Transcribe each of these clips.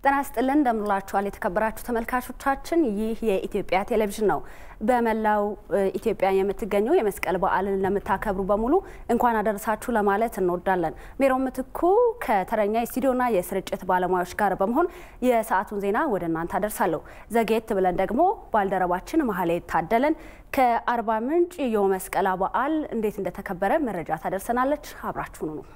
ጤና ይስጥልን እንደምንላችኋል የተከበራችሁ ተመልካቾቻችን፣ ይህ የኢትዮጵያ ቴሌቪዥን ነው። በመላው ኢትዮጵያ የምትገኙ የመስቀል በዓልን ለምታከብሩ በሙሉ እንኳን አደረሳችሁ ለማለት እንወዳለን። ሜሮን ምትኩ ከተረኛ የስቱዲዮና የስርጭት ባለሙያዎች ጋር በመሆን የሰዓቱን ዜና ወደ እናንተ አደርሳለሁ። ዘጌት ብለን ደግሞ ባልደረባችን መሀሌ ታደለን ከአርባ ምንጭ የመስቀል በዓል እንዴት እንደተከበረ መረጃ ታደርሰናለች። አብራችሁኑ ነው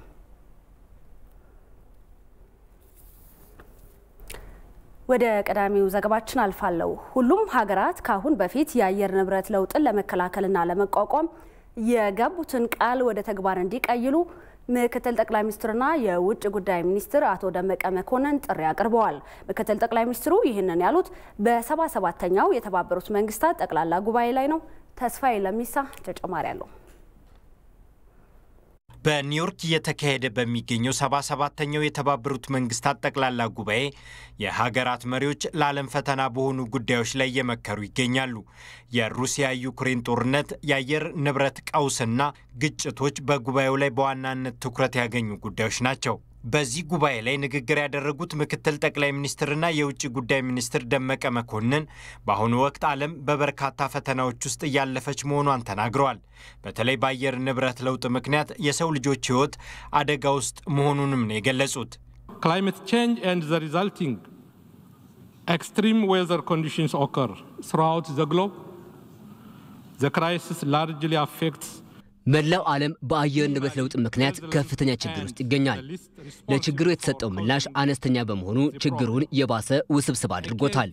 ወደ ቀዳሚው ዘገባችን አልፋለሁ። ሁሉም ሀገራት ከአሁን በፊት የአየር ንብረት ለውጥን ለመከላከልና ለመቋቋም የገቡትን ቃል ወደ ተግባር እንዲቀይሉ ምክትል ጠቅላይ ሚኒስትርና የውጭ ጉዳይ ሚኒስትር አቶ ደመቀ መኮንን ጥሪ አቅርበዋል። ምክትል ጠቅላይ ሚኒስትሩ ይህንን ያሉት በሰባ ሰባተኛው የተባበሩት መንግስታት ጠቅላላ ጉባኤ ላይ ነው። ተስፋዬ ለሚሳ ተጨማሪ አለው። በኒውዮርክ እየተካሄደ በሚገኘው ሰባ ሰባተኛው የተባበሩት መንግስታት ጠቅላላ ጉባኤ የሀገራት መሪዎች ለዓለም ፈተና በሆኑ ጉዳዮች ላይ እየመከሩ ይገኛሉ። የሩሲያ ዩክሬን ጦርነት፣ የአየር ንብረት ቀውስና ግጭቶች በጉባኤው ላይ በዋናነት ትኩረት ያገኙ ጉዳዮች ናቸው። በዚህ ጉባኤ ላይ ንግግር ያደረጉት ምክትል ጠቅላይ ሚኒስትርና የውጭ ጉዳይ ሚኒስትር ደመቀ መኮንን በአሁኑ ወቅት ዓለም በበርካታ ፈተናዎች ውስጥ እያለፈች መሆኗን ተናግረዋል። በተለይ በአየር ንብረት ለውጥ ምክንያት የሰው ልጆች ሕይወት አደጋ ውስጥ መሆኑንም ነው የገለጹት። Climate change and the resulting extreme weather conditions occur throughout the globe. The crisis largely affects መላው ዓለም በአየር ንብረት ለውጥ ምክንያት ከፍተኛ ችግር ውስጥ ይገኛል። ለችግሩ የተሰጠው ምላሽ አነስተኛ በመሆኑ ችግሩን የባሰ ውስብስብ አድርጎታል።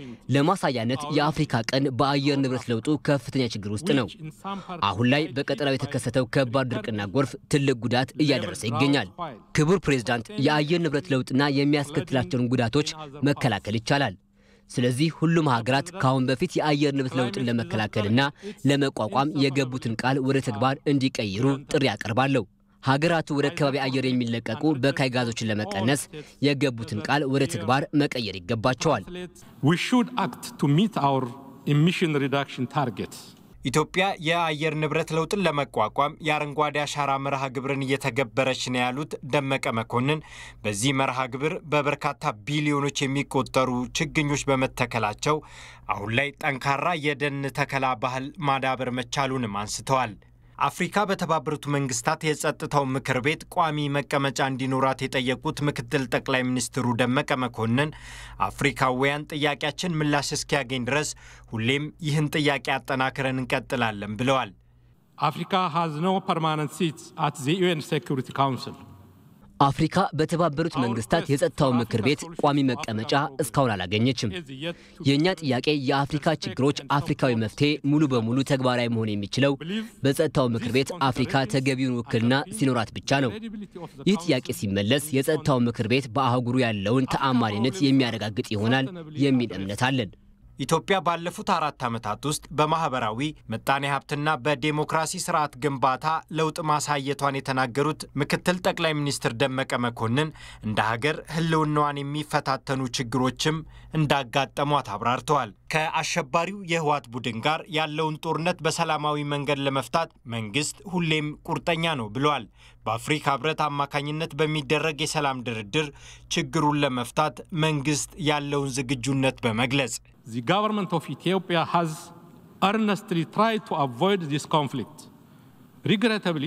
ለማሳያነት የአፍሪካ ቀንድ በአየር ንብረት ለውጡ ከፍተኛ ችግር ውስጥ ነው። አሁን ላይ በቀጠናው የተከሰተው ከባድ ድርቅና ጎርፍ ትልቅ ጉዳት እያደረሰ ይገኛል። ክቡር ፕሬዝዳንት፣ የአየር ንብረት ለውጥና የሚያስከትላቸውን ጉዳቶች መከላከል ይቻላል። ስለዚህ ሁሉም ሀገራት ከአሁን በፊት የአየር ንብረት ለውጥን ለመከላከልና ለመቋቋም የገቡትን ቃል ወደ ተግባር እንዲቀይሩ ጥሪ አቀርባለሁ። ሀገራቱ ወደ ከባቢ አየር የሚለቀቁ በካይ ጋዞችን ለመቀነስ የገቡትን ቃል ወደ ተግባር መቀየር ይገባቸዋል። We should act to meet our emission reduction targets. ኢትዮጵያ የአየር ንብረት ለውጥን ለመቋቋም የአረንጓዴ አሻራ መርሃ ግብርን እየተገበረች ነው ያሉት ደመቀ መኮንን በዚህ መርሃ ግብር በበርካታ ቢሊዮኖች የሚቆጠሩ ችግኞች በመተከላቸው አሁን ላይ ጠንካራ የደን ተከላ ባህል ማዳበር መቻሉንም አንስተዋል። አፍሪካ በተባበሩት መንግስታት የጸጥታው ምክር ቤት ቋሚ መቀመጫ እንዲኖራት የጠየቁት ምክትል ጠቅላይ ሚኒስትሩ ደመቀ መኮንን አፍሪካውያን ጥያቄያችን ምላሽ እስኪያገኝ ድረስ ሁሌም ይህን ጥያቄ አጠናክረን እንቀጥላለን ብለዋል። Africa has no permanent seats at the UN Security Council. አፍሪካ በተባበሩት መንግስታት የጸጥታው ምክር ቤት ቋሚ መቀመጫ እስካሁን አላገኘችም። የእኛ ጥያቄ የአፍሪካ ችግሮች አፍሪካዊ መፍትሄ ሙሉ በሙሉ ተግባራዊ መሆን የሚችለው በጸጥታው ምክር ቤት አፍሪካ ተገቢውን ውክልና ሲኖራት ብቻ ነው። ይህ ጥያቄ ሲመለስ የጸጥታው ምክር ቤት በአህጉሩ ያለውን ተአማኒነት የሚያረጋግጥ ይሆናል የሚል እምነት አለን። ኢትዮጵያ ባለፉት አራት ዓመታት ውስጥ በማኅበራዊ ምጣኔ ሀብትና በዴሞክራሲ ስርዓት ግንባታ ለውጥ ማሳየቷን የተናገሩት ምክትል ጠቅላይ ሚኒስትር ደመቀ መኮንን እንደ ሀገር ሕልውናዋን የሚፈታተኑ ችግሮችም እንዳጋጠሟት አብራርተዋል። ከአሸባሪው የህወሓት ቡድን ጋር ያለውን ጦርነት በሰላማዊ መንገድ ለመፍታት መንግስት ሁሌም ቁርጠኛ ነው ብለዋል። በአፍሪካ ህብረት አማካኝነት በሚደረግ የሰላም ድርድር ችግሩን ለመፍታት መንግስት ያለውን ዝግጁነት በመግለጽ The government of Ethiopia has earnestly tried to avoid this conflict. Regrettably,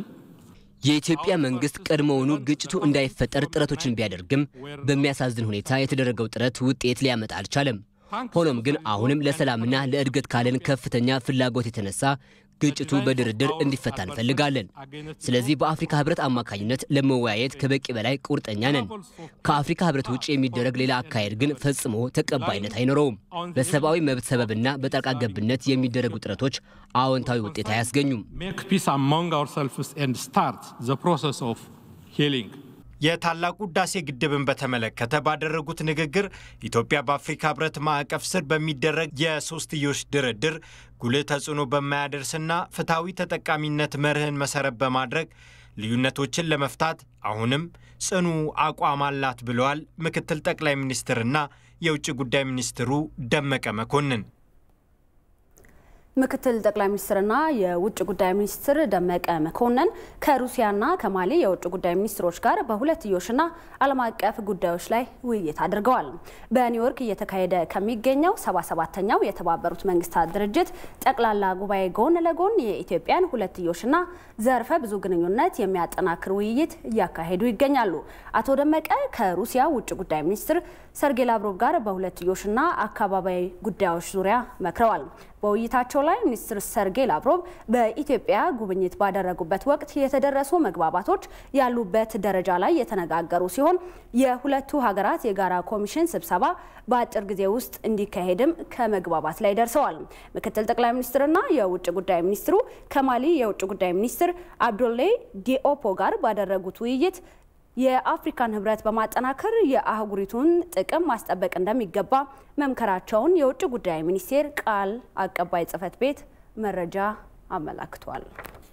የኢትዮጵያ መንግስት ቀድሞውኑ ግጭቱ እንዳይፈጠር ጥረቶችን ቢያደርግም በሚያሳዝን ሁኔታ የተደረገው ጥረት ውጤት ሊያመጣ አልቻለም። ሆኖም ግን አሁንም ለሰላምና ለእድገት ካለን ከፍተኛ ፍላጎት የተነሳ ግጭቱ በድርድር እንዲፈታ እንፈልጋለን። ስለዚህ በአፍሪካ ህብረት አማካኝነት ለመወያየት ከበቂ በላይ ቁርጠኛ ነን። ከአፍሪካ ህብረት ውጭ የሚደረግ ሌላ አካሄድ ግን ፈጽሞ ተቀባይነት አይኖረውም። በሰብአዊ መብት ሰበብና በጣልቃ ገብነት የሚደረጉ ጥረቶች አዎንታዊ ውጤት አያስገኙም። make peace among ourselves and start the process of healing. የታላቁ ህዳሴ ግድብን በተመለከተ ባደረጉት ንግግር ኢትዮጵያ በአፍሪካ ህብረት ማዕቀፍ ስር በሚደረግ የሶስትዮሽ ድርድር ጉልህ ተጽዕኖ በማያደርስና ፍትሐዊ ተጠቃሚነት መርህን መሰረት በማድረግ ልዩነቶችን ለመፍታት አሁንም ጽኑ አቋም አላት ብለዋል ምክትል ጠቅላይ ሚኒስትርና የውጭ ጉዳይ ሚኒስትሩ ደመቀ መኮንን። ምክትል ጠቅላይ ሚኒስትርና የውጭ ጉዳይ ሚኒስትር ደመቀ መኮንን ከሩሲያና ከማሊ የውጭ ጉዳይ ሚኒስትሮች ጋር በሁለትዮሽና ዓለም አቀፍ ጉዳዮች ላይ ውይይት አድርገዋል። በኒውዮርክ እየተካሄደ ከሚገኘው 77ተኛው የተባበሩት መንግስታት ድርጅት ጠቅላላ ጉባኤ ጎን ለጎን የኢትዮጵያን ሁለትዮሽና ዘርፈ ብዙ ግንኙነት የሚያጠናክር ውይይት እያካሄዱ ይገኛሉ። አቶ ደመቀ ከሩሲያ ውጭ ጉዳይ ሚኒስትር ሰርጌይ ላቭሮቭ ጋር በሁለትዮሽና አካባቢያዊ ጉዳዮች ዙሪያ መክረዋል። በውይይታቸው ላይ ሚኒስትር ሰርጌይ ላቭሮቭ በኢትዮጵያ ጉብኝት ባደረጉበት ወቅት የተደረሱ መግባባቶች ያሉበት ደረጃ ላይ የተነጋገሩ ሲሆን የሁለቱ ሀገራት የጋራ ኮሚሽን ስብሰባ በአጭር ጊዜ ውስጥ እንዲካሄድም ከመግባባት ላይ ደርሰዋል። ምክትል ጠቅላይ ሚኒስትርና የውጭ ጉዳይ ሚኒስትሩ ከማሊ የውጭ ጉዳይ ሚኒስትር አብዶሌ ዲኦፖ ጋር ባደረጉት ውይይት የአፍሪካን ህብረት በማጠናከር የአህጉሪቱን ጥቅም ማስጠበቅ እንደሚገባ መምከራቸውን የውጭ ጉዳይ ሚኒስቴር ቃል አቀባይ ጽህፈት ቤት መረጃ አመላክቷል።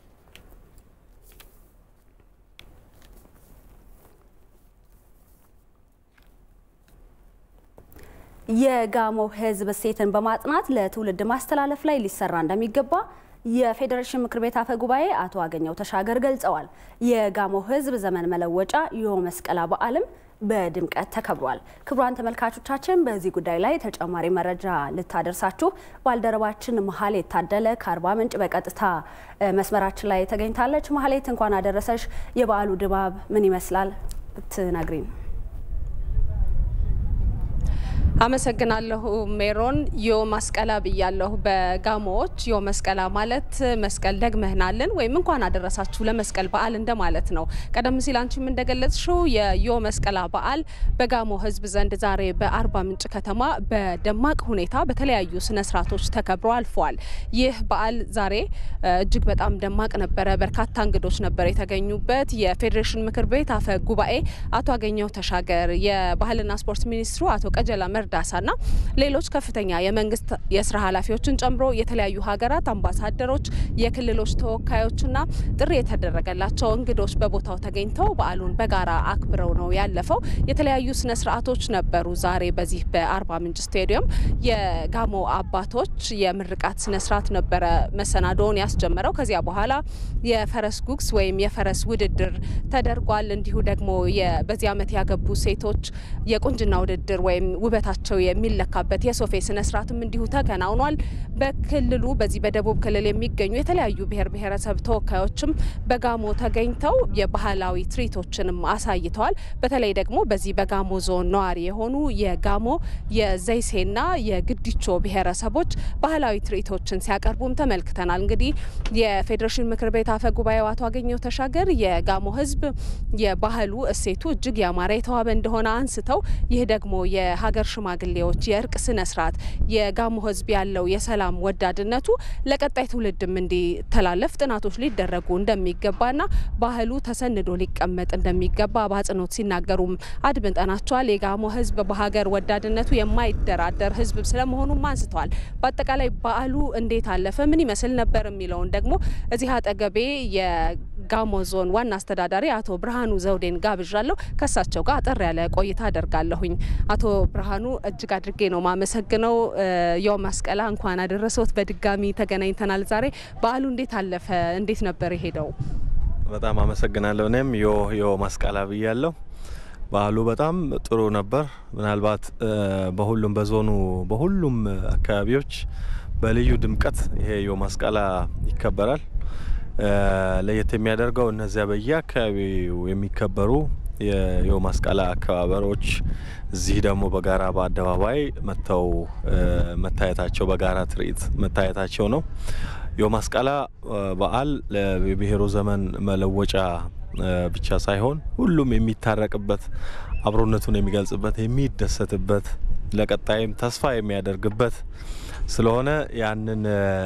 የጋሞ ህዝብ እሴትን በማጥናት ለትውልድ ማስተላለፍ ላይ ሊሰራ እንደሚገባ የፌዴሬሽን ምክር ቤት አፈ ጉባኤ አቶ አገኘው ተሻገር ገልጸዋል። የጋሞ ህዝብ ዘመን መለወጫ ዮ መስቀላ በዓልም በድምቀት ተከብሯል። ክቡራን ተመልካቾቻችን በዚህ ጉዳይ ላይ ተጨማሪ መረጃ ልታደርሳችሁ ባልደረባችን መሀሌት ታደለ ከአርባ ምንጭ በቀጥታ መስመራችን ላይ ተገኝታለች። መሀሌት እንኳን አደረሰሽ። የበዓሉ ድባብ ምን ይመስላል ብትነግሪን? አመሰግናለሁ ሜሮን። ዮ መስቀላ ብያለሁ። በጋሞዎች ዮ መስቀላ ማለት መስቀል ደግመህናልን ወይም እንኳን አደረሳችሁ ለመስቀል በዓል እንደማለት ነው። ቀደም ሲል አንቺም እንደገለጽሽው የዮ መስቀላ በዓል በጋሞ ህዝብ ዘንድ ዛሬ በአርባ ምንጭ ከተማ በደማቅ ሁኔታ በተለያዩ ስነ ስርዓቶች ተከብሮ አልፏል። ይህ በዓል ዛሬ እጅግ በጣም ደማቅ ነበረ። በርካታ እንግዶች ነበር የተገኙበት። የፌዴሬሽን ምክር ቤት አፈ ጉባኤ አቶ አገኘው ተሻገር፣ የባህልና ስፖርት ሚኒስትሩ አቶ ቀጀላ መርዳሳና ሌሎች ከፍተኛ የመንግስት የስራ ኃላፊዎችን ጨምሮ የተለያዩ ሀገራት አምባሳደሮች፣ የክልሎች ተወካዮችና ጥሪ የተደረገላቸው እንግዶች በቦታው ተገኝተው በዓሉን በጋራ አክብረው ነው ያለፈው። የተለያዩ ስነ ስርዓቶች ነበሩ። ዛሬ በዚህ በአርባ ምንጭ ስቴዲየም የጋሞ አባቶች የምርቃት ስነ ስርዓት ነበረ መሰናዶውን ያስጀመረው። ከዚያ በኋላ የፈረስ ጉግስ ወይም የፈረስ ውድድር ተደርጓል። እንዲሁ ደግሞ በዚህ ዓመት ያገቡ ሴቶች የቁንጅና ውድድር ወይም ውበታቸው የሚለካበት የሶፌ ስነ ስርዓትም እንዲሁ ተከናውኗል። በክልሉ በዚህ በደቡብ ክልል የሚገኙ የተለያዩ ብሔር ብሔረሰብ ተወካዮችም በጋሞ ተገኝተው የባህላዊ ትርኢቶችንም አሳይተዋል። በተለይ ደግሞ በዚህ በጋሞ ዞን ነዋሪ የሆኑ የጋሞ የዘይሴና የግዲቾ ብሔረሰቦች ባህላዊ ትርኢቶችን ሲያቀርቡም ተመልክተናል። እንግዲህ የፌዴሬሽን ምክር ቤት አፈ ጉባኤው አቶ አገኘው ተሻገር የጋሞ ሕዝብ የባህሉ እሴቱ እጅግ ያማረ የተዋበ እንደሆነ አንስተው ይህ ደግሞ የሀገር ሽማግሌዎች የእርቅ ስነ ስርዓት የጋሞ ሕዝብ ያለው የሰላም ወዳድነቱ ለቀጣይ ትውልድም እንዲተላለፍ ጥናቶች ሊደረጉ እንደሚገባና ባህሉ ተሰንዶ ሊቀመጥ እንደሚገባ በአጽንኦት ሲናገሩም አድምጠናቸዋል። የጋሞ ሕዝብ በሀገር ወዳድነቱ የማይደራደር ሕዝብ ስለመሆኑም አንስተዋል። በአጠቃላይ በዓሉ እንዴት አለፈ፣ ምን ይመስል ነበር የሚለውን ደግሞ እዚህ አጠገቤ የጋሞ ዞን ዋና አስተዳዳሪ አቶ ብርሃኑ ዘውዴን ጋብዣለሁ። ከሳቸው ጋር አጠር ያለ ቆይታ አደርጋለሁኝ። አቶ ብርሃኑ እጅግ አድርጌ ነው ማመሰግነው። የው መስቀላ እንኳን አደረሰዎት። በድጋሚ ተገናኝተናል ዛሬ። በዓሉ እንዴት አለፈ? እንዴት ነበር የሄደው? በጣም አመሰግናለሁ። እኔም ዮ ዮ መስቀላ ብያለሁ። በዓሉ በጣም ጥሩ ነበር። ምናልባት በሁሉም በዞኑ በሁሉም አካባቢዎች በልዩ ድምቀት ይሄ ዮ መስቀላ ይከበራል። ለየት የሚያደርገው እነዚያ በየአካባቢው የሚከበሩ የዮ መስቀላ አከባበሮች እዚህ ደግሞ በጋራ በአደባባይ መጥተው መታየታቸው በጋራ ትርኢት መታየታቸው ነው። ዮ መስቀላ በዓል የብሔሩ ዘመን መለወጫ ብቻ ሳይሆን ሁሉም የሚታረቅበት፣ አብሮነቱን የሚገልጽበት፣ የሚደሰትበት፣ ለቀጣይም ተስፋ የሚያደርግበት ስለሆነ ያንን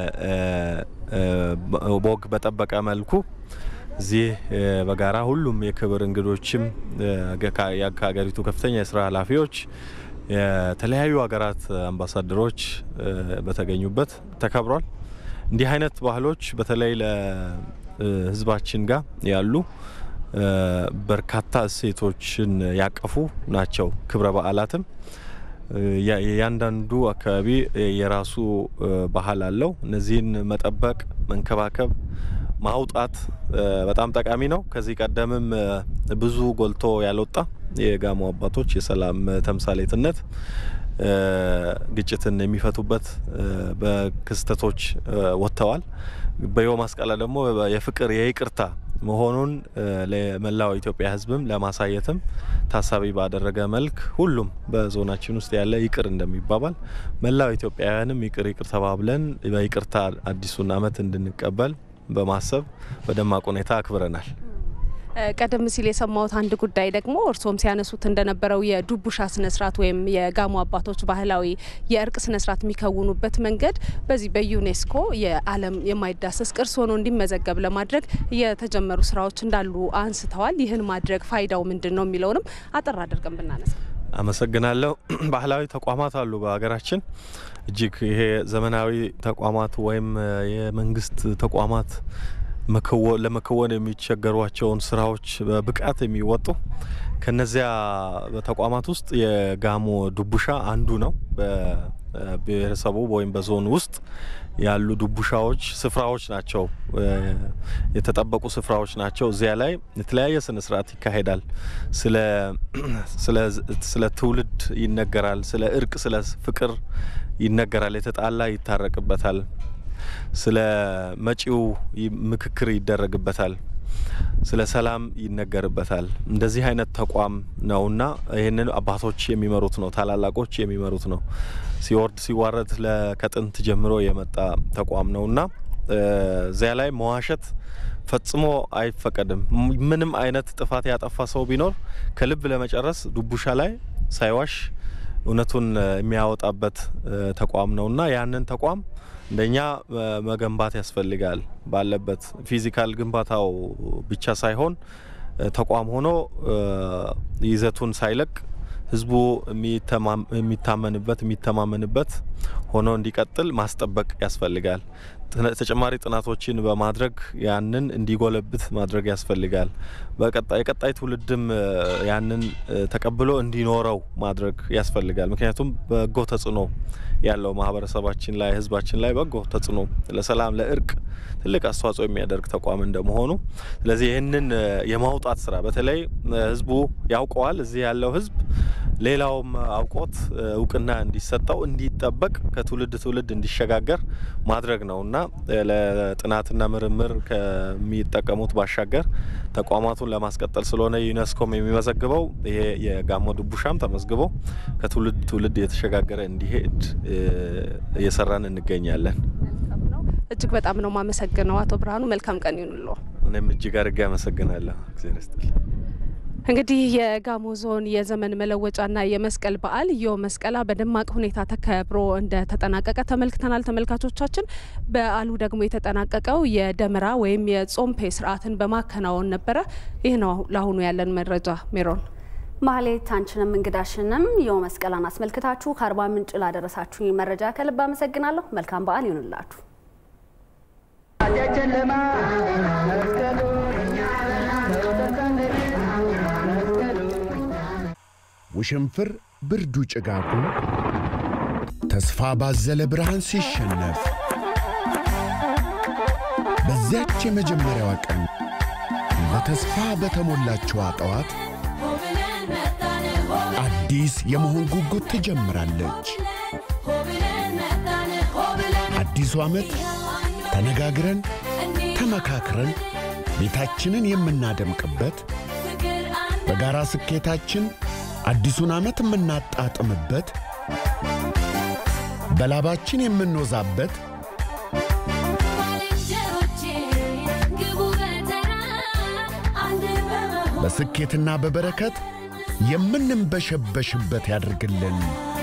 ወግ በጠበቀ መልኩ እዚህ በጋራ ሁሉም የክብር እንግዶችም ከሀገሪቱ ከፍተኛ የስራ ኃላፊዎች የተለያዩ ሀገራት አምባሳደሮች በተገኙበት ተከብሯል። እንዲህ አይነት ባህሎች በተለይ ለሕዝባችን ጋር ያሉ በርካታ እሴቶችን ያቀፉ ናቸው። ክብረ በዓላትም የእያንዳንዱ አካባቢ የራሱ ባህል አለው። እነዚህን መጠበቅ፣ መንከባከብ፣ ማውጣት በጣም ጠቃሚ ነው። ከዚህ ቀደምም ብዙ ጎልቶ ያልወጣ የጋሞ አባቶች የሰላም ተምሳሌትነት ግጭትን የሚፈቱበት በክስተቶች ወጥተዋል። በዮ ማስቀላ ደግሞ የፍቅር የይቅርታ መሆኑን ለመላው ኢትዮጵያ ሕዝብም ለማሳየትም ታሳቢ ባደረገ መልክ ሁሉም በዞናችን ውስጥ ያለ ይቅር እንደሚባባል መላው ኢትዮጵያውያንም ይቅር ይቅር ተባብለን በይቅርታ አዲሱን ዓመት እንድንቀበል በማሰብ በደማቅ ሁኔታ አክብረናል። ቀደም ሲል የሰማሁት አንድ ጉዳይ ደግሞ እርስዎም ሲያነሱት እንደነበረው የዱቡሻ ስነስርዓት ወይም የጋሞ አባቶች ባህላዊ የእርቅ ስነስርዓት የሚከውኑበት መንገድ በዚህ በዩኔስኮ የዓለም የማይዳሰስ ቅርስ ሆኖ እንዲመዘገብ ለማድረግ የተጀመሩ ስራዎች እንዳሉ አንስተዋል። ይህን ማድረግ ፋይዳው ምንድን ነው የሚለውንም አጠር አድርገን ብናነሳ። አመሰግናለሁ። ባህላዊ ተቋማት አሉ በሀገራችን እጅግ ይሄ ዘመናዊ ተቋማት ወይም የመንግስት ተቋማት ለመከወን የሚቸገሯቸውን ስራዎች በብቃት የሚወጡ ከነዚያ ተቋማት ውስጥ የጋሞ ዱቡሻ አንዱ ነው። በብሔረሰቡ ወይም በዞን ውስጥ ያሉ ዱቡሻዎች ስፍራዎች ናቸው፣ የተጠበቁ ስፍራዎች ናቸው። እዚያ ላይ የተለያየ ስነ ስርዓት ይካሄዳል። ስለ ትውልድ ይነገራል። ስለ እርቅ፣ ስለ ፍቅር ይነገራል። የተጣላ ይታረቅበታል። ስለ መጪው ምክክር ይደረግበታል። ስለ ሰላም ይነገርበታል። እንደዚህ አይነት ተቋም ነውና ይህንን አባቶች የሚመሩት ነው፣ ታላላቆች የሚመሩት ነው። ሲወርድ ሲዋረድ ከጥንት ጀምሮ የመጣ ተቋም ነውና እዚያ ላይ መዋሸት ፈጽሞ አይፈቀድም። ምንም አይነት ጥፋት ያጠፋ ሰው ቢኖር ከልብ ለመጨረስ ዱቡሻ ላይ ሳይዋሽ እውነቱን የሚያወጣበት ተቋም ነውና ያንን ተቋም እንደኛ መገንባት ያስፈልጋል። ባለበት ፊዚካል ግንባታው ብቻ ሳይሆን ተቋም ሆኖ ይዘቱን ሳይለቅ ህዝቡ የሚታመንበት የሚተማመንበት ሆኖ እንዲቀጥል ማስጠበቅ ያስፈልጋል። ተጨማሪ ጥናቶችን በማድረግ ያንን እንዲጎለብት ማድረግ ያስፈልጋል። የቀጣይ ትውልድም ያንን ተቀብሎ እንዲኖረው ማድረግ ያስፈልጋል። ምክንያቱም በጎ ተጽዕኖ ያለው ማህበረሰባችን ላይ ህዝባችን ላይ በጎ ተጽዕኖ ለሰላም፣ ለእርቅ ትልቅ አስተዋጽኦ የሚያደርግ ተቋም እንደመሆኑ ስለዚህ ይህንን የማውጣት ስራ በተለይ ህዝቡ ያውቀዋል። እዚህ ያለው ህዝብ ሌላውም አውቆት እውቅና እንዲሰጠው እንዲጠበቅ ከትውልድ ትውልድ እንዲሸጋገር ማድረግ ነው እና ለጥናትና ምርምር ከሚጠቀሙት ባሻገር ተቋማቱን ለማስቀጠል ስለሆነ ዩኔስኮም የሚመዘግበው ይሄ የጋሞ ዱቡሻም ተመዝግቦ ከትውልድ ትውልድ የተሸጋገረ እንዲሄድ እየሰራን እንገኛለን። እጅግ በጣም ነው ማመሰግነው አቶ ብርሃኑ። መልካም ቀን ይሁንልዎ። እኔም እጅግ አድርጌ አመሰግናለሁ። እግዚአብሔር ይስጥልኝ። እንግዲህ የጋሞ ዞን የዘመን መለወጫና የመስቀል በዓል ዮ መስቀላ በደማቅ ሁኔታ ተከብሮ እንደተጠናቀቀ ተመልክተናል ተመልካቾቻችን። በዓሉ ደግሞ የተጠናቀቀው የደመራ ወይም የጾምፔ ስርዓትን በማከናወን ነበረ። ይህ ነው ለአሁኑ ያለን መረጃ። ሜሮን ማህሌት፣ አንቺንም እንግዳሽንም ዮ መስቀላን አስመልክታችሁ ከአርባ ምንጭ ላደረሳችሁ መረጃ ከልብ አመሰግናለሁ። መልካም በዓል ይሁንላችሁ። ውሽንፍር ብርዱ ጭጋጉ ተስፋ ባዘለ ብርሃን ሲሸነፍ በዚያች የመጀመሪያዋ ቀን በተስፋ በተሞላችዋ ጠዋት አዲስ የመሆን ጉጉት ትጀምራለች። አዲሱ ዓመት ተነጋግረን ተመካክረን ቤታችንን የምናደምቅበት በጋራ ስኬታችን አዲሱን ዓመት የምናጣጥምበት በላባችን የምንወዛበት በስኬትና በበረከት የምንንበሸበሽበት ያድርግልን።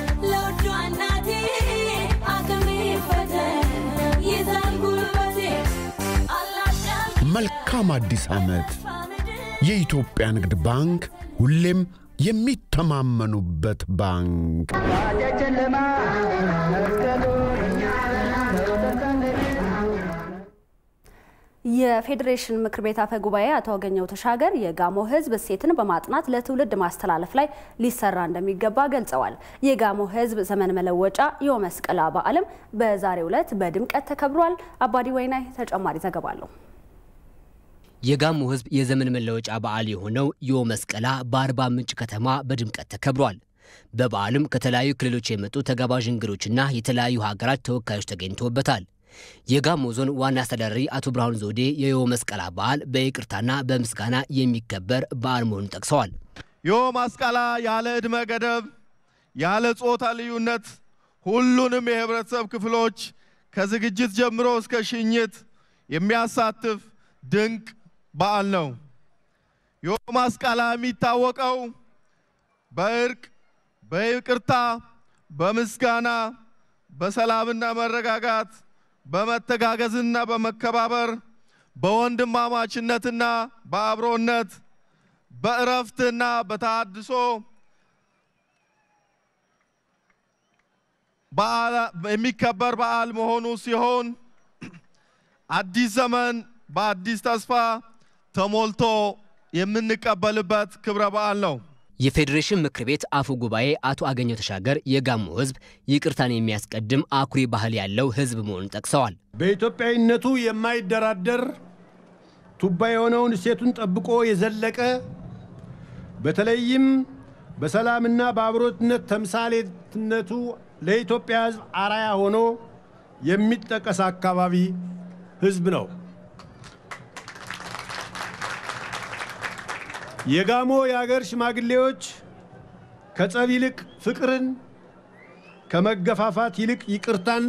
መልካም አዲስ ዓመት። የኢትዮጵያ ንግድ ባንክ ሁሌም የሚተማመኑበት ባንክ። የፌዴሬሽን ምክር ቤት አፈ ጉባኤ አቶ አገኘሁ ተሻገር የጋሞ ሕዝብ እሴትን በማጥናት ለትውልድ ማስተላለፍ ላይ ሊሰራ እንደሚገባ ገልጸዋል። የጋሞ ሕዝብ ዘመን መለወጫ የመስቀላ በዓልም በዛሬው ዕለት በድምቀት ተከብሯል። አባዲ ወይናይ ተጨማሪ ዘገባ አለው። የጋሞ ሕዝብ የዘመን መለወጫ በዓል የሆነው የመስቀላ በአርባ ምንጭ ከተማ በድምቀት ተከብሯል። በበዓሉም ከተለያዩ ክልሎች የመጡ ተጋባዥ እንግዶችና የተለያዩ ሀገራት ተወካዮች ተገኝተውበታል። የጋሞ ዞን ዋና አስተዳዳሪ አቶ ብርሃኑ ዘውዴ የዮ መስቀላ በዓል በይቅርታና በምስጋና የሚከበር በዓል መሆኑን ጠቅሰዋል። ዮ መስቀላ ያለ ዕድሜ ገደብ፣ ያለ ጾታ ልዩነት ሁሉንም የህብረተሰብ ክፍሎች ከዝግጅት ጀምሮ እስከ ሽኝት የሚያሳትፍ ድንቅ በዓል ነው። ዮ መስቀላ የሚታወቀው በእርቅ፣ በይቅርታ፣ በምስጋና፣ በሰላምና መረጋጋት በመተጋገዝና በመከባበር በወንድማማችነትና በአብሮነት በእረፍትና በተሃድሶ የሚከበር በዓል መሆኑ ሲሆን አዲስ ዘመን በአዲስ ተስፋ ተሞልቶ የምንቀበልበት ክብረ በዓል ነው። የፌዴሬሽን ምክር ቤት አፈ ጉባኤ አቶ አገኘሁ ተሻገር የጋሞ ሕዝብ ይቅርታን የሚያስቀድም አኩሪ ባህል ያለው ሕዝብ መሆኑን ጠቅሰዋል። በኢትዮጵያዊነቱ የማይደራደር ቱባ የሆነውን እሴቱን ጠብቆ የዘለቀ በተለይም በሰላምና በአብሮትነት ተምሳሌትነቱ ለኢትዮጵያ ሕዝብ አራያ ሆኖ የሚጠቀስ አካባቢ ሕዝብ ነው። የጋሞ የአገር ሽማግሌዎች ከጸብ ይልቅ ፍቅርን፣ ከመገፋፋት ይልቅ ይቅርታን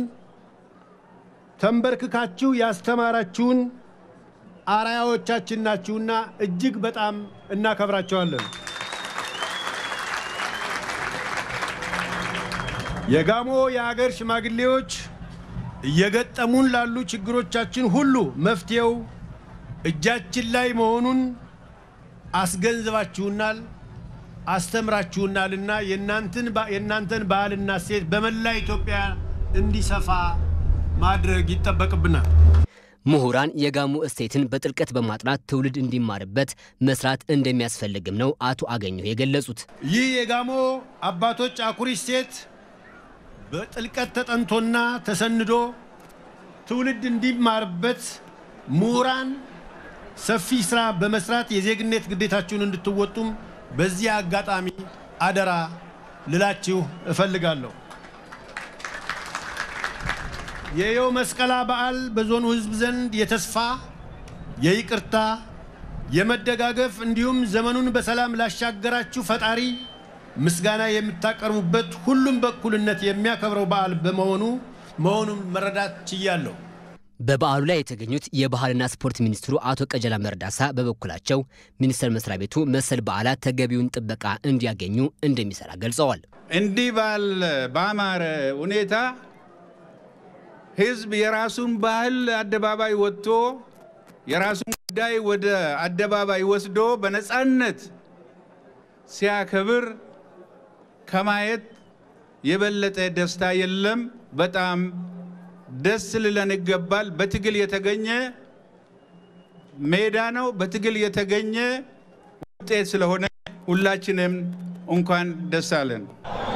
ተንበርክካችሁ ያስተማራችሁን አርአያዎቻችን ናችሁና እጅግ በጣም እናከብራቸዋለን። የጋሞ የአገር ሽማግሌዎች እየገጠሙን ላሉ ችግሮቻችን ሁሉ መፍትሄው እጃችን ላይ መሆኑን አስገንዝባችሁናል፣ አስተምራችሁናልና የእናንተን ባህልና እሴት በመላ ኢትዮጵያ እንዲሰፋ ማድረግ ይጠበቅብናል። ምሁራን የጋሞ እሴትን በጥልቀት በማጥናት ትውልድ እንዲማርበት መስራት እንደሚያስፈልግም ነው አቶ አገኘሁ የገለጹት። ይህ የጋሞ አባቶች አኩሪ እሴት በጥልቀት ተጠንቶና ተሰንዶ ትውልድ እንዲማርበት ምሁራን ሰፊ ስራ በመስራት የዜግነት ግዴታችሁን እንድትወጡም በዚህ አጋጣሚ አደራ ልላችሁ እፈልጋለሁ። የዮ መስቀላ በዓል በዞኑ ሕዝብ ዘንድ የተስፋ፣ የይቅርታ፣ የመደጋገፍ እንዲሁም ዘመኑን በሰላም ላሻገራችሁ ፈጣሪ ምስጋና የምታቀርቡበት ሁሉም በእኩልነት የሚያከብረው በዓል በመሆኑ መሆኑን መረዳት ችያለሁ። በበዓሉ ላይ የተገኙት የባህልና ስፖርት ሚኒስትሩ አቶ ቀጀላ መርዳሳ በበኩላቸው ሚኒስቴር መስሪያ ቤቱ መሰል በዓላት ተገቢውን ጥበቃ እንዲያገኙ እንደሚሰራ ገልጸዋል። እንዲህ ባለ በአማረ ሁኔታ ህዝብ የራሱን ባህል አደባባይ ወጥቶ የራሱን ጉዳይ ወደ አደባባይ ወስዶ በነፃነት ሲያከብር ከማየት የበለጠ ደስታ የለም። በጣም ደስ ልለን ይገባል። በትግል የተገኘ ሜዳ ነው። በትግል የተገኘ ውጤት ስለሆነ ሁላችንም እንኳን ደስ አለን።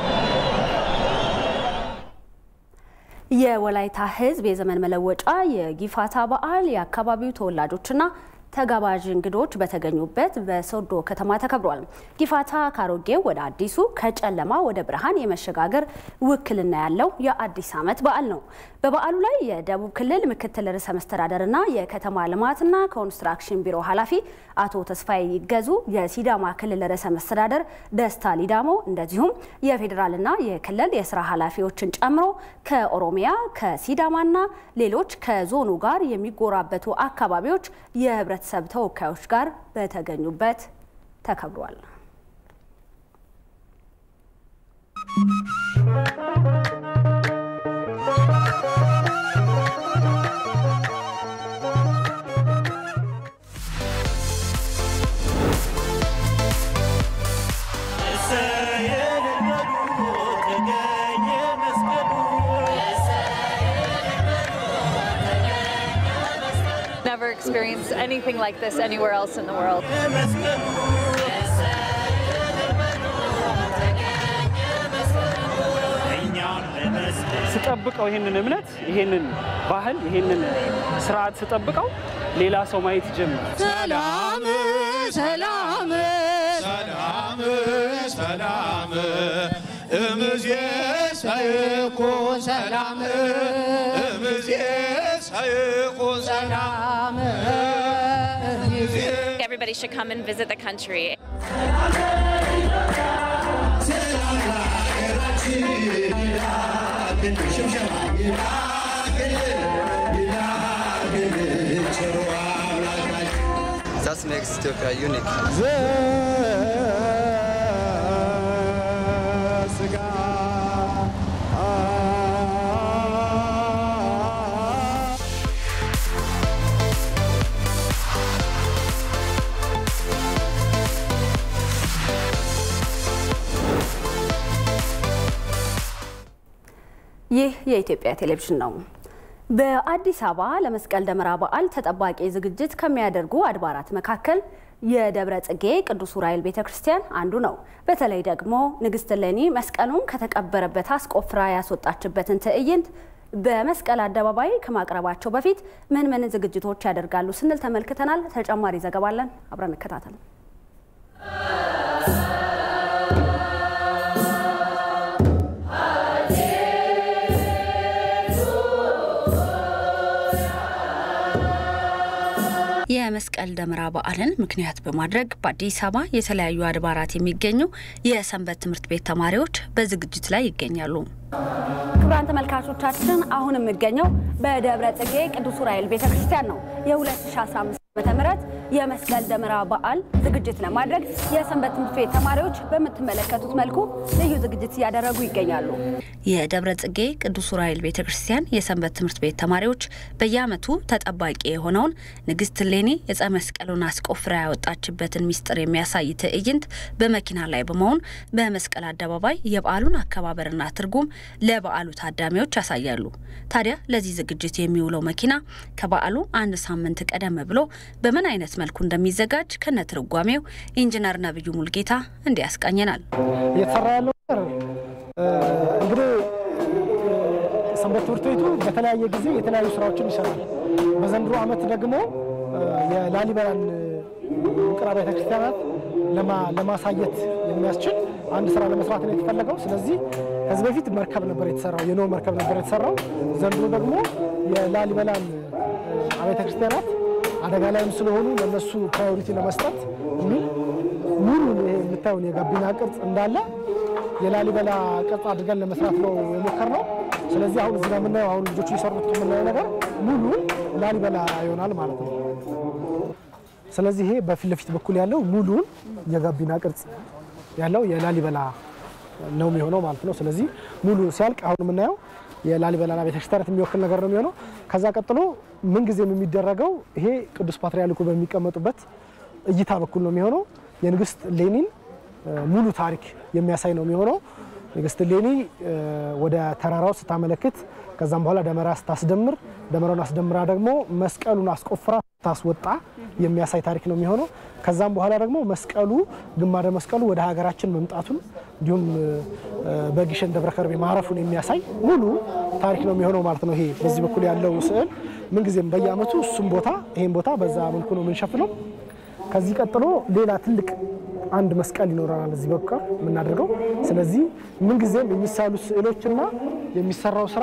የወላይታ ሕዝብ የዘመን መለወጫ የጊፋታ በዓል የአካባቢው ተወላጆችና ተጋባዥ እንግዶች በተገኙበት በሶዶ ከተማ ተከብሯል። ጊፋታ ካሮጌው ወደ አዲሱ ከጨለማ ወደ ብርሃን የመሸጋገር ውክልና ያለው የአዲስ ዓመት በዓል ነው። በበዓሉ ላይ የደቡብ ክልል ምክትል ርዕሰ መስተዳደርና የከተማ ልማትና ኮንስትራክሽን ቢሮ ኃላፊ አቶ ተስፋዬ ይገዙ፣ የሲዳማ ክልል ርዕሰ መስተዳደር ደስታ ሊዳሞ እንደዚሁም የፌዴራልና የክልል የስራ ኃላፊዎችን ጨምሮ ከኦሮሚያ ከሲዳማና ሌሎች ከዞኑ ጋር የሚጎራበቱ አካባቢዎች የህብረተሰብ ተወካዮች ጋር በተገኙበት ተከብሯል። sees anything like this anywhere else in the world. ስጠብቀው ይሄንን እምነት ይሄንን ባህል ይሄንን ስርዓት ስጠብቀው ሌላ ሰው ማየት ይጀምር። ሰላም ሰላም ሰላም ሰላም እምዜ ሳይኮን ሰላም እምዜ ሳይኮን ሰላም Everybody should come and visit the country. That makes Ethiopia unique. ይህ የኢትዮጵያ ቴሌቪዥን ነው። በአዲስ አበባ ለመስቀል ደመራ በዓል ተጠባቂ ዝግጅት ከሚያደርጉ አድባራት መካከል የደብረ ጽጌ ቅዱስ ዑራኤል ቤተ ክርስቲያን አንዱ ነው። በተለይ ደግሞ ንግስት እሌኒ መስቀሉን ከተቀበረበት አስቆፍራ ያስወጣችበትን ትዕይንት በመስቀል አደባባይ ከማቅረባቸው በፊት ምን ምን ዝግጅቶች ያደርጋሉ ስንል ተመልክተናል። ተጨማሪ ዘገባ አለን። አብረን እንከታተል። የመስቀል ደመራ በዓልን ምክንያት በማድረግ በአዲስ አበባ የተለያዩ አድባራት የሚገኙ የሰንበት ትምህርት ቤት ተማሪዎች በዝግጅት ላይ ይገኛሉ። ክቡራን ተመልካቾቻችን አሁን የሚገኘው በደብረ ጽጌ ቅዱስ ዑራኤል ቤተ ክርስቲያን ነው። የ2015 ዓ.ም የመስቀል ደመራ በዓል ዝግጅት ለማድረግ የሰንበት ትምህርት ቤት ተማሪዎች በምትመለከቱት መልኩ ልዩ ዝግጅት እያደረጉ ይገኛሉ። የደብረ ጽጌ ቅዱስ ዑራኤል ቤተ ክርስቲያን የሰንበት ትምህርት ቤት ተማሪዎች በየዓመቱ ተጠባቂ የሆነውን ንግስት እሌኒ ዕፀ መስቀሉን አስቆፍራ ያወጣችበትን ሚስጥር የሚያሳይ ትዕይንት በመኪና ላይ በመሆን በመስቀል አደባባይ የበዓሉን አከባበርና ትርጉም ለበዓሉ ታዳሚዎች ያሳያሉ። ታዲያ ለዚህ ዝግጅት የሚውለው መኪና ከበዓሉ አንድ ሳምንት ቀደም ብሎ በምን አይነት መልኩ እንደሚዘጋጅ ከነ ትርጓሜው ኢንጂነር ነብዩ ሙልጌታ እንዲህ ያስቃኘናል። እየተሰራ ያለው ነገር እንግዲህ ሰንበት ትምህርት ቤቱ በተለያየ ጊዜ የተለያዩ ስራዎችን ይሰራል። በዘንድሮ ዓመት ደግሞ የላሊበላን ውቅር አብያተ ክርስቲያናት ለማሳየት የሚያስችል አንድ ስራ ለመስራት ነው የተፈለገው። ስለዚህ ከዚህ በፊት መርከብ ነበር የተሰራው፣ የኖ መርከብ ነበር የተሰራው። ዘንድሮ ደግሞ የላሊበላን አብያተ ክርስቲያናት አደጋ ላይም ስለሆኑ ለነሱ ፕራዮሪቲ ለመስጠት የሚል ሙሉ ይሄ የምታየውን የጋቢና ቅርጽ እንዳለ የላሊበላ ቅርጽ አድርገን ለመስራት ነው የሞከርነው። ስለዚህ አሁን እዚህ ጋር የምናየው አሁን ልጆቹ የሰሩት የምናየው ነገር ሙሉ ላሊበላ ይሆናል ማለት ነው። ስለዚህ ይሄ በፊት ለፊት በኩል ያለው ሙሉን የጋቢና ቅርጽ ያለው የላሊበላ ነው የሚሆነው ማለት ነው። ስለዚህ ሙሉ ሲያልቅ አሁን የምናየው የላሊበላና ቤተክርስቲያናት የሚወክል ነገር ነው የሚሆነው። ከዛ ቀጥሎ ምንጊዜም የሚደረገው ይሄ ቅዱስ ፓትርያርኩ በሚቀመጡበት እይታ በኩል ነው የሚሆነው። የንግስት እሌኒን ሙሉ ታሪክ የሚያሳይ ነው የሚሆነው። ንግስት እሌኒ ወደ ተራራው ስታመለክት፣ ከዛም በኋላ ደመራ ስታስደምር፣ ደመራውን አስደምራ ደግሞ መስቀሉን አስቆፍራ ስታስወጣ የሚያሳይ ታሪክ ነው የሚሆነው። ከዛም በኋላ ደግሞ መስቀሉ ግማደ መስቀሉ ወደ ሀገራችን መምጣቱን እንዲሁም በግሸን ደብረ ከርቤ ማረፉን የሚያሳይ ሙሉ ታሪክ ነው የሚሆነው ማለት ነው። ይሄ በዚህ በኩል ያለው ስዕል ምንጊዜም በየዓመቱ እሱም ቦታ ይሄን ቦታ በዛ መልኩ ነው የምንሸፍነው። ከዚህ ቀጥሎ ሌላ ትልቅ አንድ መስቀል ይኖረናል እዚህ በኩል የምናደርገው። ስለዚህ ምንጊዜም የሚሳሉ ስዕሎችና የሚሰራው ስራ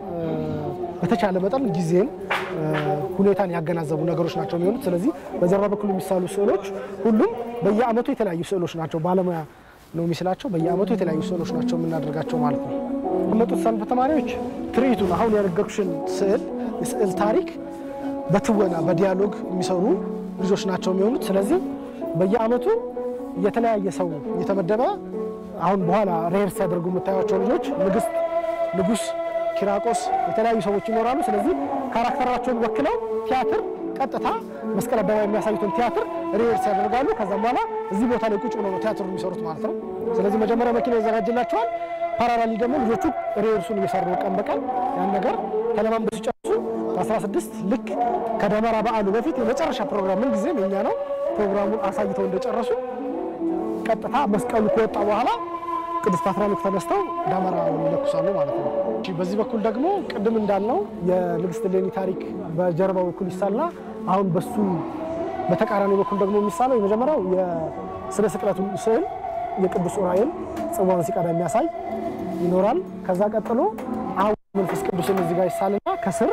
በተቻለ መጠን ጊዜን ሁኔታን ያገናዘቡ ነገሮች ናቸው የሚሆኑት። ስለዚህ በጀርባ በኩል የሚሳሉ ስዕሎች ሁሉም በየዓመቱ የተለያዩ ስዕሎች ናቸው። ባለሙያ ነው የሚስላቸው። በየዓመቱ የተለያዩ ስዕሎች ናቸው የምናደርጋቸው ማለት ነው። የመጡት ሰንበት ተማሪዎች ትርኢቱን አሁን ያነገርኩሽን ስዕል የስዕል ታሪክ በትወና በዲያሎግ የሚሰሩ ልጆች ናቸው የሚሆኑት። ስለዚህ በየዓመቱ የተለያየ ሰው እየተመደበ አሁን በኋላ ሬር ሲያደርጉ የምታዩቸው ልጆች ንግስት፣ ንጉስ፣ ኪራቆስ የተለያዩ ሰዎች ይኖራሉ። ስለዚህ ካራክተራቸውን ወክለው ቲያትር ቀጥታ መስቀል አደባባይ የሚያሳዩትን ቲያትር ሪሄርስ ያደርጋሉ። ከዛም በኋላ እዚህ ቦታ ላይ ቁጭ ብለው ነው ቲያትሩ የሚሰሩት ማለት ነው። ስለዚህ መጀመሪያ መኪና ይዘጋጅላቸዋል። ፓራላሊ ደግሞ ልጆቹ ሪሄርሱን እየሰሩ ቀን በቀን ያን ነገር ተለማምደው ሲጨርሱ 16 ልክ ከደመራ በዓሉ በፊት የመጨረሻ ፕሮግራም ምን ጊዜም የኛ ነው። ፕሮግራሙን አሳይተው እንደጨረሱ ቀጥታ መስቀሉ ከወጣ በኋላ ቅዱስ ፓትርያርኩ ተነስተው ደመራውን ይለኩሳሉ ማለት ነው። በዚህ በኩል ደግሞ ቅድም እንዳልነው የንግስት እሌኒ ታሪክ በጀርባው በኩል ይሳልና አሁን በሱ በተቃራኒ በኩል ደግሞ የሚሳለው የመጀመሪያው የስነ ስቅለቱ ስዕል የቅዱስ ዑራኤል ጽዋውን ሲቀዳ የሚያሳይ ይኖራል። ከዛ ቀጥሎ አሁን መንፈስ ቅዱስን እዚህ ጋር ይሳልና ከስር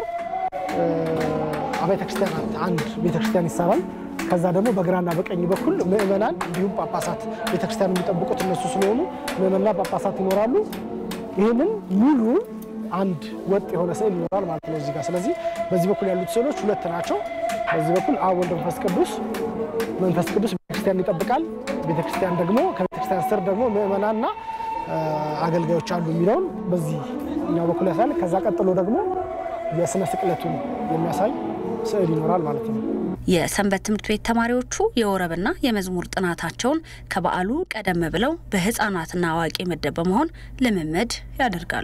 አብያተ ክርስቲያናት አንድ ቤተክርስቲያን ይሳላል። ከዛ ደግሞ በግራና በቀኝ በኩል ምእመናን እንዲሁም ጳጳሳት ቤተክርስቲያን የሚጠብቁት እነሱ ስለሆኑ ምእመንና ጳጳሳት ይኖራሉ። ይህንን ሙሉ አንድ ወጥ የሆነ ስዕል ይኖራል ማለት ነው እዚህ ጋር። ስለዚህ በዚህ በኩል ያሉት ስዕሎች ሁለት ናቸው። በዚህ በኩል አብ ወልድ መንፈስ ቅዱስ መንፈስ ቅዱስ ቤተክርስቲያን ይጠብቃል። ቤተክርስቲያን ደግሞ ከቤተክርስቲያን ስር ደግሞ ምእመናንና አገልጋዮች አሉ የሚለውን በዚህኛው በኩል ያሳያል። ከዛ ቀጥሎ ደግሞ የስነ ስቅለቱን የሚያሳይ ስዕል ይኖራል ማለት ነው። የሰንበት ትምህርት ቤት ተማሪዎቹ የወረብና የመዝሙር ጥናታቸውን ከበዓሉ ቀደም ብለው በህፃናትና አዋቂ ምድብ በመሆን ልምምድ ያደርጋሉ።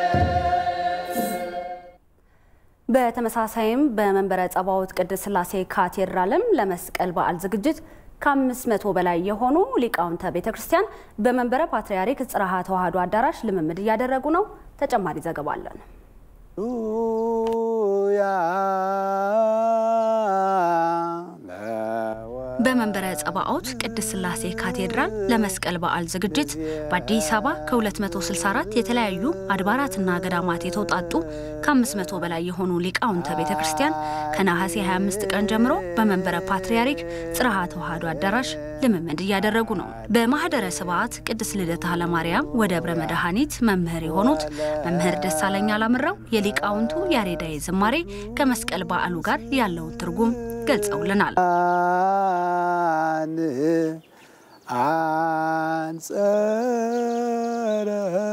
በተመሳሳይም በመንበረ ጸባዖት ቅድስት ሥላሴ ካቴድራልም ለመስቀል በዓል ዝግጅት ከአምስት መቶ በላይ የሆኑ ሊቃውንተ ቤተ ክርስቲያን በመንበረ ፓትርያርክ ጽርሐ ተዋሕዶ አዳራሽ ልምምድ እያደረጉ ነው። ተጨማሪ ዘገባ አለን። በመንበረ ጸባዖት ቅድስት ሥላሴ ካቴድራል ለመስቀል በዓል ዝግጅት በአዲስ አበባ ከ264 የተለያዩ አድባራትና ገዳማት የተውጣጡ ከ500 በላይ የሆኑ ሊቃውንተ ቤተ ክርስቲያን ከነሐሴ 25 ቀን ጀምሮ በመንበረ ፓትርያርክ ጽርሐ ተዋሕዶ አዳራሽ ልምምድ እያደረጉ ነው። በማህደረ ስብዓት ቅድስት ልደታ ለማርያም ወደብረ መድኃኒት መምህር የሆኑት መምህር ደሳለኝ አላምረው የሊቃውንቱ ያሬዳዊ ዝማሬ ከመስቀል በዓሉ ጋር ያለውን ትርጉም ገልጸውልናል። አንጸረ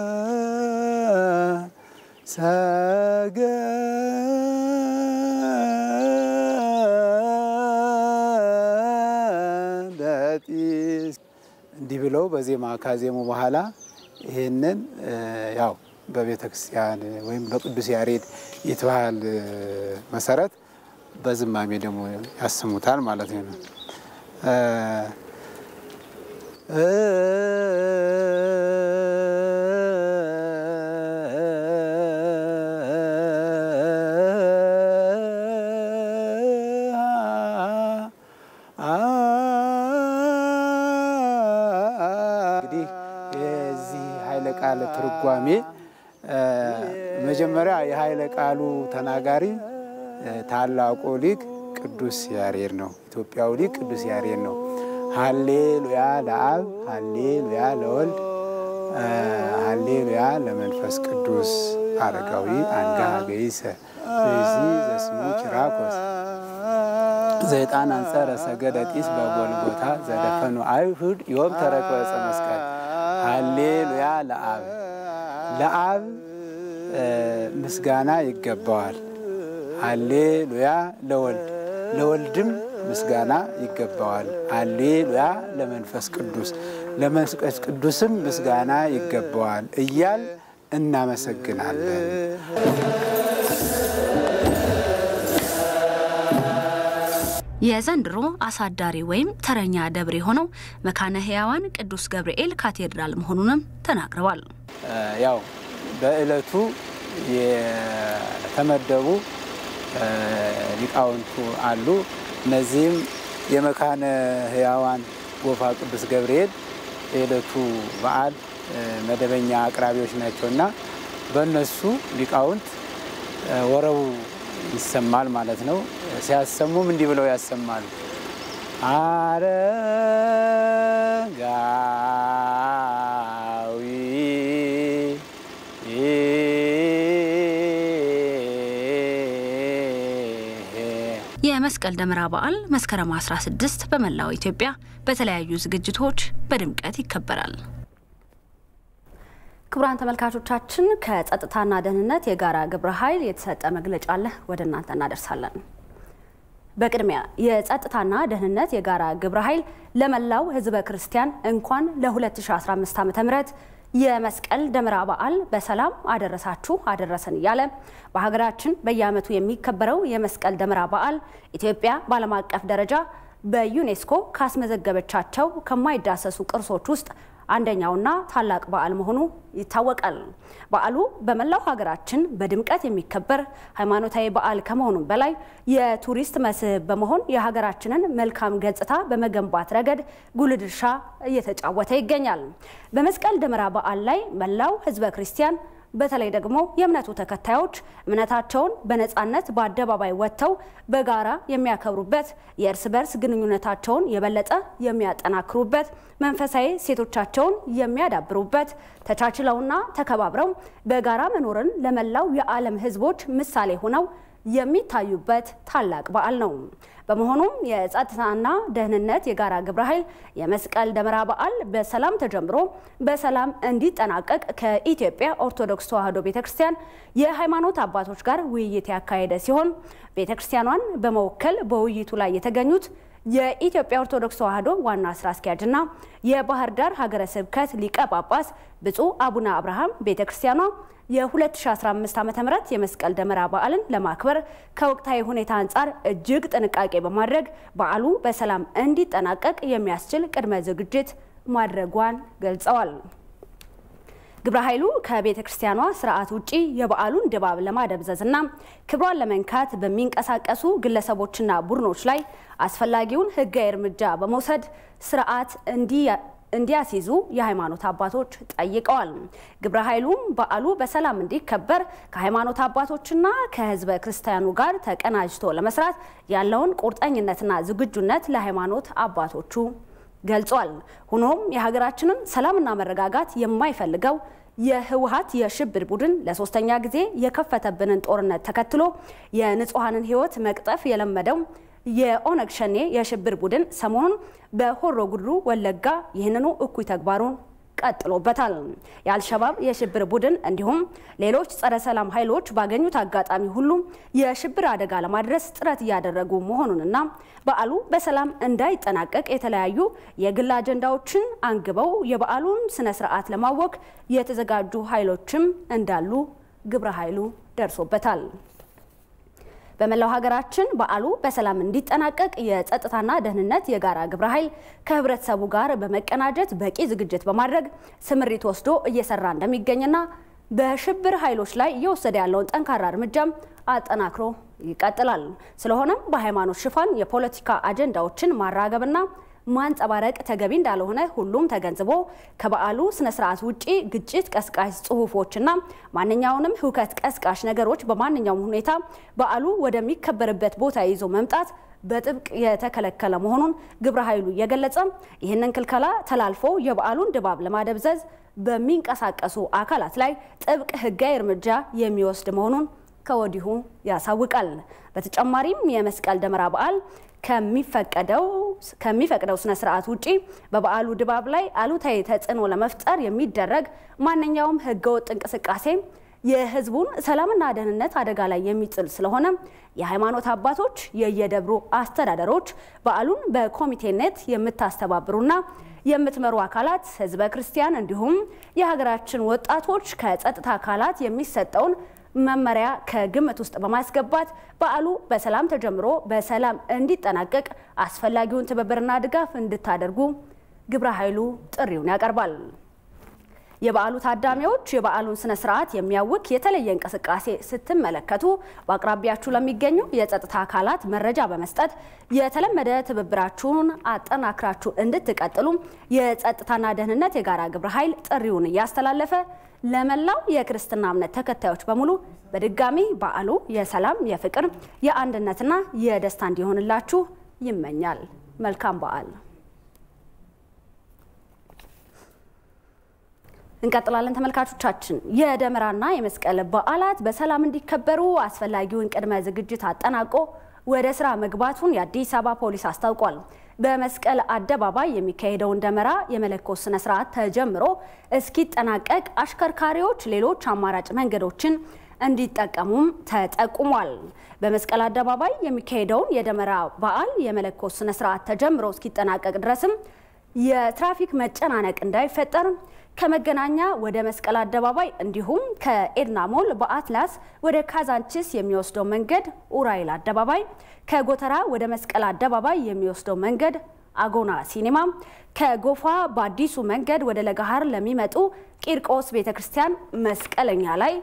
ሰገደጢስ እንዲህ ብለው በዜማ ካዜሙ በኋላ ይህንን ያው በቤተ ክርስቲያን ወይም በቅዱስ ያሬድ ይትባህል መሰረት በዝማሜ ደግሞ ያስሙታል ማለት ነው። እንግዲህ የዚህ ኃይለ ቃል ትርጓሜ መጀመሪያ የኃይለ ቃሉ ተናጋሪ ታላቁ ሊቅ ቅዱስ ያሬድ ነው። ኢትዮጵያዊ ሊቅ ቅዱስ ያሬድ ነው። ሀሌሉያ ለአብ፣ ሀሌሉያ ለወልድ፣ ሀሌሉያ ለመንፈስ ቅዱስ አረጋዊ አንጋ ገይሰ ብእሲ ዘስሙ ኪራኮስ ዘይጣን አንጸረ ሰገደ ጢስ በጎልጎታ ዘደፈኑ አይሁድ ዮም ተረከ ዕፀ መስቀል ሀሌሉያ ለአብ ለአብ ምስጋና ይገባዋል። ሃሌሉያ ለወልድ ለወልድም ምስጋና ይገባዋል። ሃሌሉያ ለመንፈስ ቅዱስ ለመንፈስ ቅዱስም ምስጋና ይገባዋል እያል እናመሰግናለን። የዘንድሮ አሳዳሪ ወይም ተረኛ ደብር የሆነው መካነ ሕያዋን ቅዱስ ገብርኤል ካቴድራል መሆኑንም ተናግረዋል። ያው በዕለቱ የተመደቡ ሊቃውንቱ አሉ። እነዚህም የመካነ ሕያዋን ጎፋ ቅዱስ ገብርኤል የዕለቱ በዓል መደበኛ አቅራቢዎች ናቸውና በእነሱ ሊቃውንት ወረቡ ይሰማል ማለት ነው። ሲያሰሙም እንዲህ ብለው ያሰማሉ። አረጋዊ የመስቀል ደመራ በዓል መስከረም 16 በመላው ኢትዮጵያ በተለያዩ ዝግጅቶች በድምቀት ይከበራል። ክቡራን ተመልካቾቻችን ከጸጥታና ደህንነት የጋራ ግብረ ኃይል የተሰጠ መግለጫ አለ፣ ወደ እናንተ እናደርሳለን። በቅድሚያ የጸጥታና ደህንነት የጋራ ግብረ ኃይል ለመላው ሕዝበ ክርስቲያን እንኳን ለ2015 ዓ.ም የመስቀል ደመራ በዓል በሰላም አደረሳችሁ አደረሰን እያለ በሀገራችን በየዓመቱ የሚከበረው የመስቀል ደመራ በዓል ኢትዮጵያ በዓለም አቀፍ ደረጃ በዩኔስኮ ካስመዘገበቻቸው ከማይዳሰሱ ቅርሶች ውስጥ አንደኛውና ታላቅ በዓል መሆኑ ይታወቃል። በዓሉ በመላው ሀገራችን በድምቀት የሚከበር ሃይማኖታዊ በዓል ከመሆኑም በላይ የቱሪስት መስህብ በመሆን የሀገራችንን መልካም ገጽታ በመገንባት ረገድ ጉልህ ድርሻ እየተጫወተ ይገኛል። በመስቀል ደመራ በዓል ላይ መላው ሕዝበ ክርስቲያን በተለይ ደግሞ የእምነቱ ተከታዮች እምነታቸውን በነፃነት በአደባባይ ወጥተው በጋራ የሚያከብሩበት የእርስ በርስ ግንኙነታቸውን የበለጠ የሚያጠናክሩበት መንፈሳዊ ሴቶቻቸውን የሚያዳብሩበት ተቻችለውና ተከባብረው በጋራ መኖርን ለመላው የዓለም ሕዝቦች ምሳሌ ሆነው የሚታዩበት ታላቅ በዓል ነው። በመሆኑም የጸጥታና ደህንነት የጋራ ግብረ ኃይል የመስቀል ደመራ በዓል በሰላም ተጀምሮ በሰላም እንዲጠናቀቅ ከኢትዮጵያ ኦርቶዶክስ ተዋሕዶ ቤተክርስቲያን የሃይማኖት አባቶች ጋር ውይይት ያካሄደ ሲሆን ቤተክርስቲያኗን በመወከል በውይይቱ ላይ የተገኙት የኢትዮጵያ ኦርቶዶክስ ተዋሕዶ ዋና ስራ አስኪያጅና የባህር ዳር ሀገረ ስብከት ሊቀ ጳጳስ ብፁዕ አቡነ አብርሃም ቤተክርስቲያኗ የ2015 ዓ.ም የመስቀል ደመራ በዓልን ለማክበር ከወቅታዊ ሁኔታ አንጻር እጅግ ጥንቃቄ በማድረግ በዓሉ በሰላም እንዲጠናቀቅ የሚያስችል ቅድመ ዝግጅት ማድረጓን ገልጸዋል። ግብረ ኃይሉ ከቤተ ክርስቲያኗ ስርዓት ውጪ የበዓሉን ድባብ ለማደብዘዝና ክብሯን ለመንካት በሚንቀሳቀሱ ግለሰቦችና ቡድኖች ላይ አስፈላጊውን ሕጋዊ እርምጃ በመውሰድ ስርዓት እንዲያስይዙ የሃይማኖት አባቶች ጠይቀዋል። ግብረ ኃይሉም በዓሉ በሰላም እንዲከበር ከሃይማኖት አባቶችና ከህዝበ ክርስቲያኑ ጋር ተቀናጅቶ ለመስራት ያለውን ቁርጠኝነትና ዝግጁነት ለሃይማኖት አባቶቹ ገልጿል። ሆኖም የሀገራችንን ሰላምና መረጋጋት የማይፈልገው የህወሀት የሽብር ቡድን ለሶስተኛ ጊዜ የከፈተብንን ጦርነት ተከትሎ የንጹሐንን ህይወት መቅጠፍ የለመደው የኦነግ ሸኔ የሽብር ቡድን ሰሞኑን በሆሮ ጉድሩ ወለጋ ይህንኑ እኩይ ተግባሩን ቀጥሎበታል። የአልሸባብ የሽብር ቡድን እንዲሁም ሌሎች ጸረ ሰላም ኃይሎች ባገኙት አጋጣሚ ሁሉ የሽብር አደጋ ለማድረስ ጥረት እያደረጉ መሆኑንና በዓሉ በሰላም እንዳይጠናቀቅ የተለያዩ የግል አጀንዳዎችን አንግበው የበዓሉን ስነ ስርዓት ለማወክ የተዘጋጁ ኃይሎችም እንዳሉ ግብረ ኃይሉ ደርሶበታል። በመላው ሀገራችን በዓሉ በሰላም እንዲጠናቀቅ የጸጥታና ደህንነት የጋራ ግብረ ኃይል ከህብረተሰቡ ጋር በመቀናጀት በቂ ዝግጅት በማድረግ ስምሪት ወስዶ እየሰራ እንደሚገኝና በሽብር ኃይሎች ላይ እየወሰደ ያለውን ጠንካራ እርምጃም አጠናክሮ ይቀጥላል። ስለሆነም በሃይማኖት ሽፋን የፖለቲካ አጀንዳዎችን ማራገብና ማንጸባረቅ ተገቢ እንዳልሆነ ሁሉም ተገንዝቦ ከበዓሉ ስነ ስርዓት ውጪ ግጭት ቀስቃሽ ጽሁፎችና ማንኛውንም ህውከት ቀስቃሽ ነገሮች በማንኛውም ሁኔታ በዓሉ ወደሚከበርበት ቦታ ይዞ መምጣት በጥብቅ የተከለከለ መሆኑን ግብረ ኃይሉ እየገለጸ ይህንን ክልከላ ተላልፎ የበዓሉን ድባብ ለማደብዘዝ በሚንቀሳቀሱ አካላት ላይ ጥብቅ ህጋዊ እርምጃ የሚወስድ መሆኑን ከወዲሁ ያሳውቃል። በተጨማሪም የመስቀል ደመራ በዓል ከሚፈቀደው ከሚፈቅደው ስነ ስርዓት ውጪ በበዓሉ ድባብ ላይ አሉታዊ ተጽዕኖ ለመፍጠር የሚደረግ ማንኛውም ህገወጥ እንቅስቃሴ የህዝቡን ሰላምና ደህንነት አደጋ ላይ የሚጥል ስለሆነ የሃይማኖት አባቶች፣ የየደብሩ አስተዳደሮች፣ በዓሉን በኮሚቴነት የምታስተባብሩና የምትመሩ አካላት፣ ህዝበ ክርስቲያን እንዲሁም የሀገራችን ወጣቶች ከጸጥታ አካላት የሚሰጠውን መመሪያ ከግምት ውስጥ በማስገባት በዓሉ በሰላም ተጀምሮ በሰላም እንዲጠናቀቅ አስፈላጊውን ትብብርና ድጋፍ እንድታደርጉ ግብረ ኃይሉ ጥሪውን ያቀርባል። የበዓሉ ታዳሚዎች የበዓሉን ስነ ስርዓት የሚያውክ የተለየ እንቅስቃሴ ስትመለከቱ በአቅራቢያችሁ ለሚገኙ የጸጥታ አካላት መረጃ በመስጠት የተለመደ ትብብራችሁን አጠናክራችሁ እንድትቀጥሉ የጸጥታና ደህንነት የጋራ ግብረ ኃይል ጥሪውን እያስተላለፈ ለመላው የክርስትና እምነት ተከታዮች በሙሉ በድጋሚ በዓሉ የሰላም፣ የፍቅር፣ የአንድነትና የደስታ እንዲሆንላችሁ ይመኛል። መልካም በዓል። እንቀጥላለን ተመልካቾቻችን። የደመራና የመስቀል በዓላት በሰላም እንዲከበሩ አስፈላጊውን ቅድመ ዝግጅት አጠናቆ ወደ ስራ መግባቱን የአዲስ አበባ ፖሊስ አስታውቋል። በመስቀል አደባባይ የሚካሄደውን ደመራ የመለኮስ ስነ ስርዓት ተጀምሮ እስኪጠናቀቅ አሽከርካሪዎች ሌሎች አማራጭ መንገዶችን እንዲጠቀሙም ተጠቁሟል። በመስቀል አደባባይ የሚካሄደውን የደመራ በዓል የመለኮስ ስነ ስርዓት ተጀምሮ እስኪጠናቀቅ ድረስም የትራፊክ መጨናነቅ እንዳይፈጠር ከመገናኛ ወደ መስቀል አደባባይ እንዲሁም ከኤድና ሞል በአትላስ ወደ ካዛንቺስ የሚወስደው መንገድ ኡራኤል አደባባይ፣ ከጎተራ ወደ መስቀል አደባባይ የሚወስደው መንገድ አጎና ሲኒማ፣ ከጎፋ በአዲሱ መንገድ ወደ ለገሃር ለሚመጡ ቂርቆስ ቤተክርስቲያን መስቀለኛ ላይ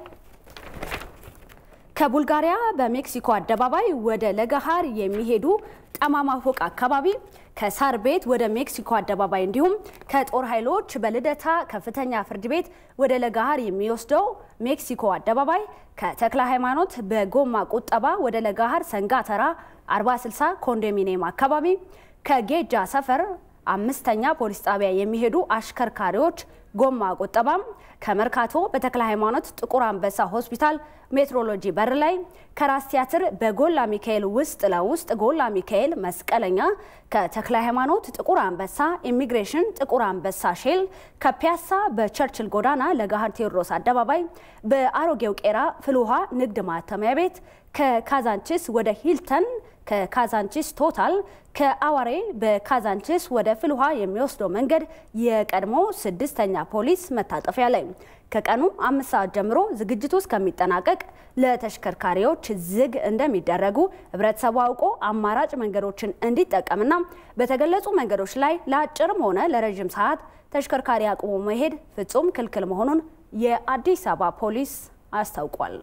ከቡልጋሪያ በሜክሲኮ አደባባይ ወደ ለገሃር የሚሄዱ ጠማማ ፎቅ አካባቢ ከሳር ቤት ወደ ሜክሲኮ አደባባይ እንዲሁም ከጦር ኃይሎች በልደታ ከፍተኛ ፍርድ ቤት ወደ ለገሃር የሚወስደው ሜክሲኮ አደባባይ ከተክለ ሃይማኖት በጎማ ቁጠባ ወደ ለገሃር ሰንጋተራ 4060 ኮንዶሚኒየም አካባቢ ከጌጃ ሰፈር አምስተኛ ፖሊስ ጣቢያ የሚሄዱ አሽከርካሪዎች ጎማ ቁጠባም ከመርካቶ በተክለ ሃይማኖት ጥቁር አንበሳ ሆስፒታል ሜትሮሎጂ በር ላይ ከራስ ቲያትር በጎላ ሚካኤል ውስጥ ለውስጥ ጎላ ሚካኤል መስቀለኛ ከተክለ ሃይማኖት ጥቁር አንበሳ ኢሚግሬሽን ጥቁር አንበሳ ሼል ከፒያሳ በቸርችል ጎዳና ለገሃር ቴዎድሮስ አደባባይ በአሮጌው ቄራ ፍልውሃ ንግድ ማተሚያ ቤት ከካዛንቺስ ወደ ሂልተን ከካዛንቺስ ቶታል ከአዋሬ በካዛንቺስ ወደ ፍልውሃ የሚወስደው መንገድ የቀድሞ ስድስተኛ ፖሊስ መታጠፊያ ላይ ከቀኑ አምስት ሰዓት ጀምሮ ዝግጅቱ እስከሚጠናቀቅ ለተሽከርካሪዎች ዝግ እንደሚደረጉ ህብረተሰቡ አውቆ አማራጭ መንገዶችን እንዲጠቀምና በተገለጹ መንገዶች ላይ ለአጭርም ሆነ ለረዥም ሰዓት ተሽከርካሪ አቁሞ መሄድ ፍጹም ክልክል መሆኑን የአዲስ አበባ ፖሊስ አስታውቋል።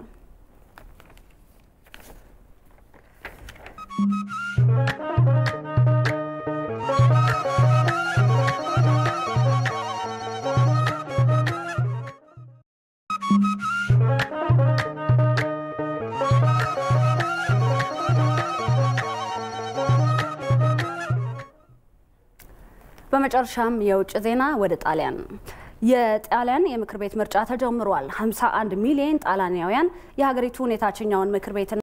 በመጨረሻም የውጭ ዜና ወደ ጣሊያን የጣሊያን የምክር ቤት ምርጫ ተጀምሯል። 51 ሚሊዮን ጣሊያናውያን የሀገሪቱን የታችኛውን ምክር ቤት